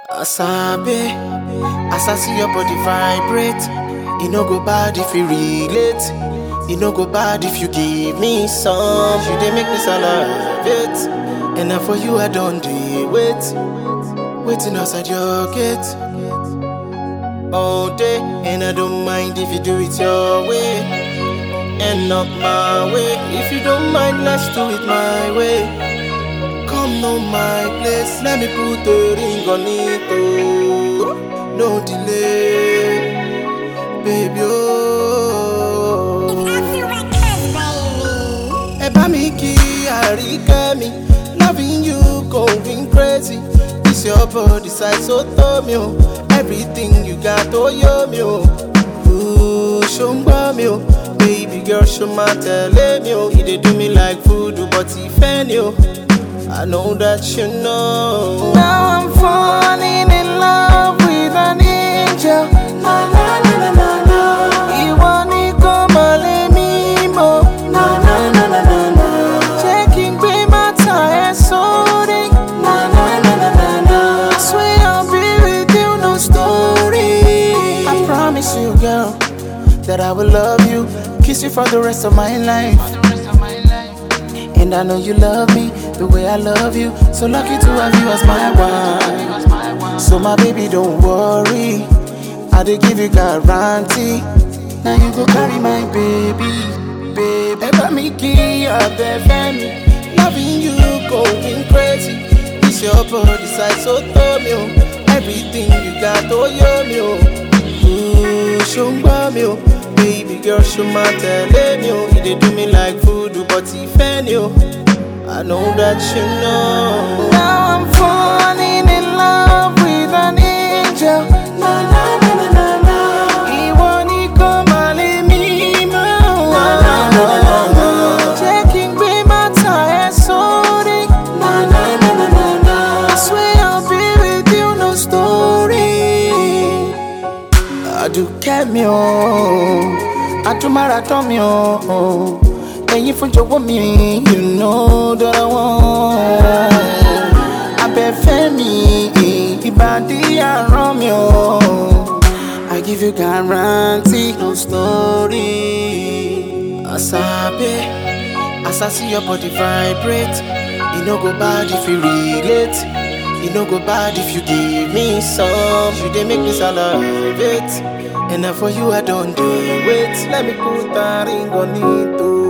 Asabe, as I see your body vibrate, it no go bad if you relate. It no go bad if you give me some. You dey make me salivate, and now for you I don't do wait, waiting outside your gate all day, and I don't mind if you do it your way and not my way. If you don't mind, let's do it my way. Come know my place, let me put the ring on it. Oh, no delay, baby. Oh, ẹ bá mi kí àríkẹ́ mi, loving you going crazy. This your body size so tó mi o, everything you got ó yó mi o. Ooh, ṣó ń gbọ́ mi o, baby girl ṣó máa tẹ̀lé mi o. You dey do me like voodoo but ìfẹ́ ni o. I know that you know. Now I'm falling in love with an angel. Na na na na na na. Ìwọ ni kò mọ̀ lé mi mọ̀. Na na na na na na. Jẹ́ kí n gbé bàtà ẹ sórí. Na na na na na na. I swear I'll be with you, no story. I promise you, girl, that I will love you, kiss you for the rest of my life. And I know you love me the way I love you. So lucky to have you as my wife. So my baby, don't worry. I dey give you guarantee. Now you go carry my baby, baby. Ever me key abẹ́fẹ́ mi. Loving you going crazy. This your body size so tó mi o. Everything you got ó yó mi o. Ooh, ṣó ń gbọ́ mi o. Baby girl, ṣó máa tẹ̀lé mi o. You dey do me like voodoo, but ìfẹ́ ni o. I know that you know. Now I'm falling in love with an angel. Na na na na na na. Ìwọ ni kò máa lé mi mọ́. Na na na na na. Jẹ́ kí n gbé bàtà ẹ sórí. Na na na na na na. I swear I'll be with you, no story. Àdùkẹ́ mi o, àtúmọ̀ràtọ́ mi o, ẹ̀yin fún jọ̀wọ́ mi, you know that I want. Abẹ́fẹ́ mi, ìbàdí àrán mi o, I give you guarantee, no story. Asabe, as I see your body vibrate, e no go bad if you relate. E no go bad if you give me some. You dey make me salivate. And now for you I don't do wait. Let me put that ring on it. Oh.